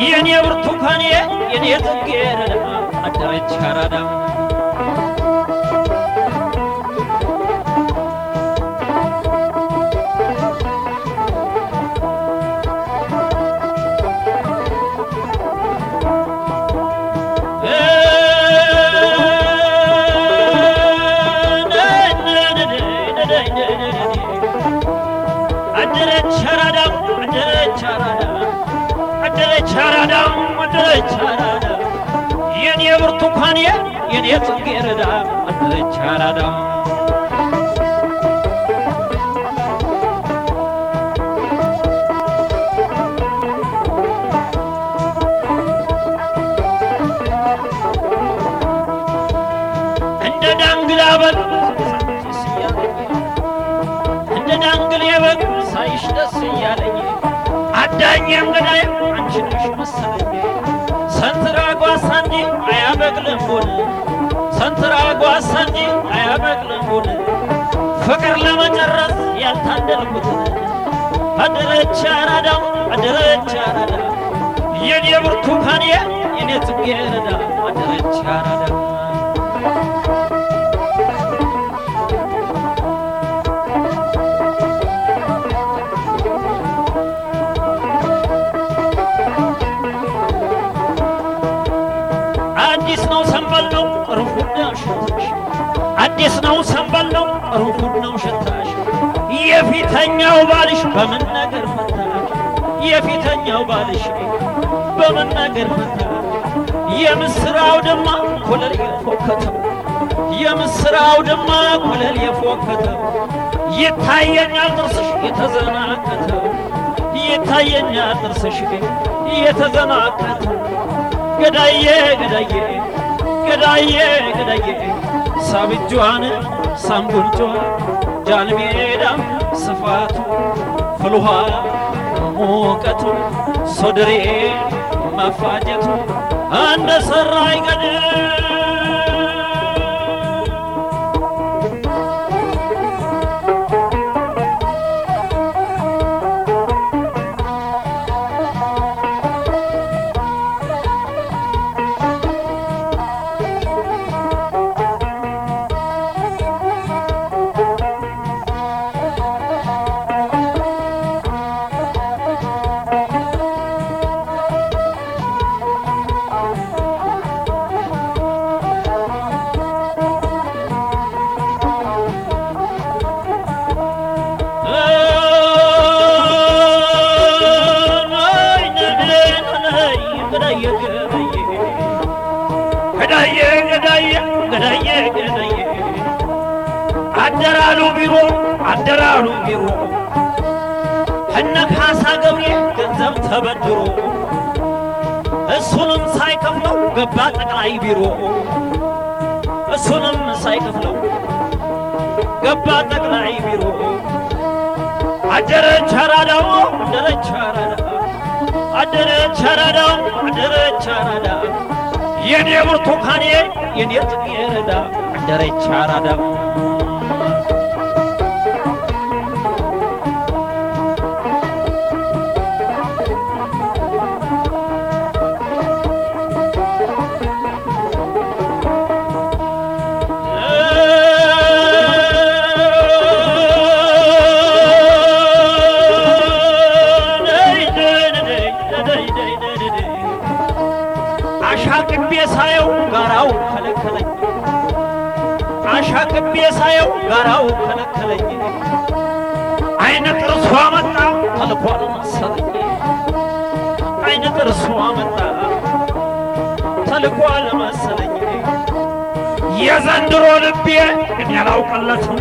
የኔ ብርቱካኔ የኔ ጽጌረዳ አደረች አራዳ አደረች አራዳ አደረች አራዳ አደረች አራዳ አደረች አራዳ የኔ ብርቱካኔ የኔ ጽጌረዳ አደረች አራዳ እንደ ዳንግላ በግ እንደ ዳንግል የበግ ሳይሽ ደስ እያለኝ አዳኝም ገዳይ አንቺ ነሽ መሰለኝ ሰንትራ ጓሳ እንጂ አያበቅልም ቡን ሰንትራ ጓሳ እንጂ አያበቅልም ቡን ፍቅር ለመጨረስ ያልታደልኩትን አደረች አራዳው አደረች አራዳ የኔ ብርቱካኔ የኔ ጽጌረዳ አደረች አራዳ አዲስ ነው ሰንበል ነው ቅርንፉድ ነው ሽታሽ አዲስ ነው ሰንበል ነው ቅርንፉድ ነው ሽታሽ የፊተኛው ባልሽ በምን ነገር ፈታሽ የፊተኛው ባልሽ በምን ነገር ፈታሽ የምስራው ድማ ኮለል የፎከተው የምስራው ድማ ኮለል የፎከተው ይታየኛል ጥርስሽ የተዘናከተው ይታየኛል ጥርስሽ የተዘናከተው ገዳዬ ገዳዬ ገዳዬ ገዳዬ ሳብጇን ሳምቡንጯ ጃንሜዳ ስፋቱ ፍልውሃ ሙቀቱ ሶድሬ መፋጀቱ እንደ ሰራይ ገድል ገዳዬ ገዳዬ ገዳዬ ገዳዬ አደራሉ ቢሮ አደራሉ ቢሮ እነ ካሳ ገብሬ ገንዘብ ተበድሮ እሱንም ሳይከፍለው ገባ ጠቅላይ ቢሮ እሱንም ሳይከፍለው ገባ ጠቅላይ ቢሮ አደረች አራዳው አደረች አራዳ አደረች አራዳው አደረች አራዳ የኔ ብርቱካኔ የኔ ጽጌረዳ አደረች አራዳ አሻቅቤ ሳየው ጋራው ከለከለኝ አሻቅቤ ሳየው ጋራው ከለከለኝ አይነ ጥርሷ መጣ ተልኳል መሰለኝ አይነ ጥርሷ መጣ ተልኳል መሰለኝ የዘንድሮ ልቤ እኔ አላውቅለትም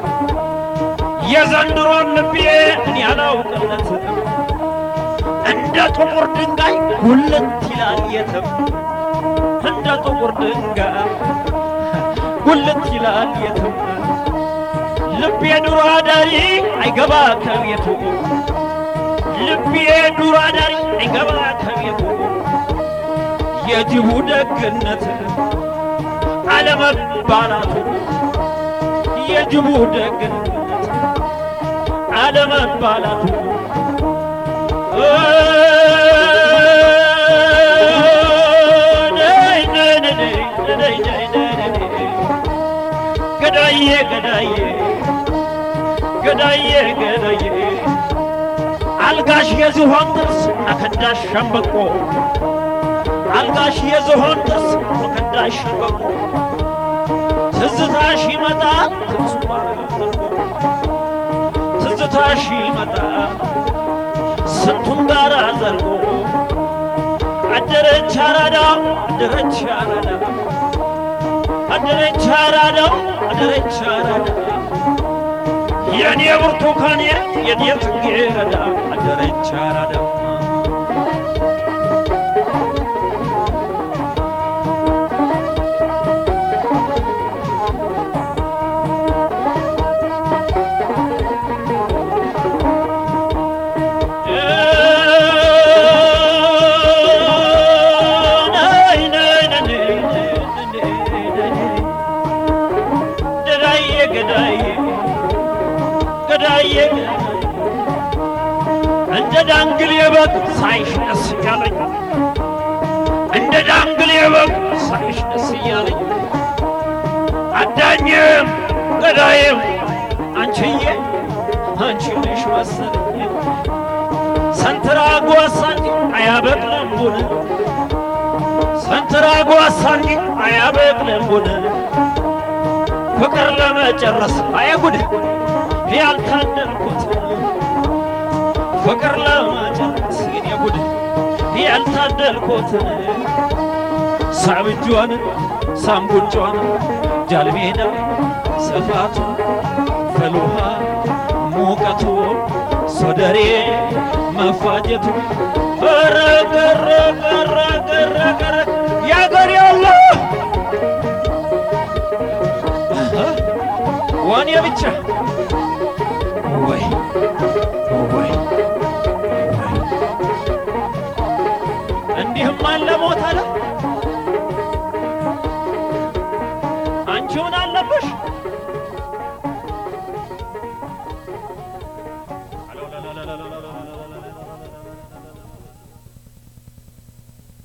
የዘንድሮ ልቤ እኔ አላውቅለትም እንደ ጥቁር ድንጋይ ጉልት ይላል የትም እንደ ጥቁር ድንጋይ ጉልት ይላል የትም ልቤ ዱር አዳሪ አይገባ ከቤቱ ልቤ ዱር አዳሪ አይገባ ከቤቱ የጅቡ ደግነት አለመባላቱ የጅቡ ደግነት አለመባላቱ ገዳዬ ገዳዬ ገዳዬ ገዳዬ አልጋሽ የዝሆን ጥርስ አከዳሽ ሸምበቆ አልጋሽ የዝሆን ጥርስ አከዳሽ ሸምበቆ ትዝታሽ ይመጣል ትንሱ ባረገው ትዝታሽ ይመጣል ስንቱን ጋር ዘልቆ አደረች አራዳ አደረች አራዳ አደረች አራዳ አደረች አራዳ የኔ ብርቱካኔ የኔ ጽጌረዳ አደረች አራዳ ገዳዬ እንደ ዳንግል የበግ ሳይሽ ደስ እያለኝ እንደ ዳንግል የበግ ሳይሽ ደስ እያለኝ አዳኝም ገዳይም አንቺዬ አንቺ ነሽ መሰለኝ ሰንትራጓ ሳንጂ አያበቅልም ቡን ሰንትራጓ ሳንጂ አያበቅልም ቡን ፍቅር ለመጨረስ አያጉድ ያልታደልኩት ፍቅር ለመጨረስ የኔ ጉድ ያልታደልኩትን ሳብጇን ሳምቡጇን ጃልሜዳ ስፋቱ ፍልውሃ ሙቀቱ ሶደሬ መፋጀቱ ረገረገረገረገረ ያገር ያለ ወኔ ብቻ ወይ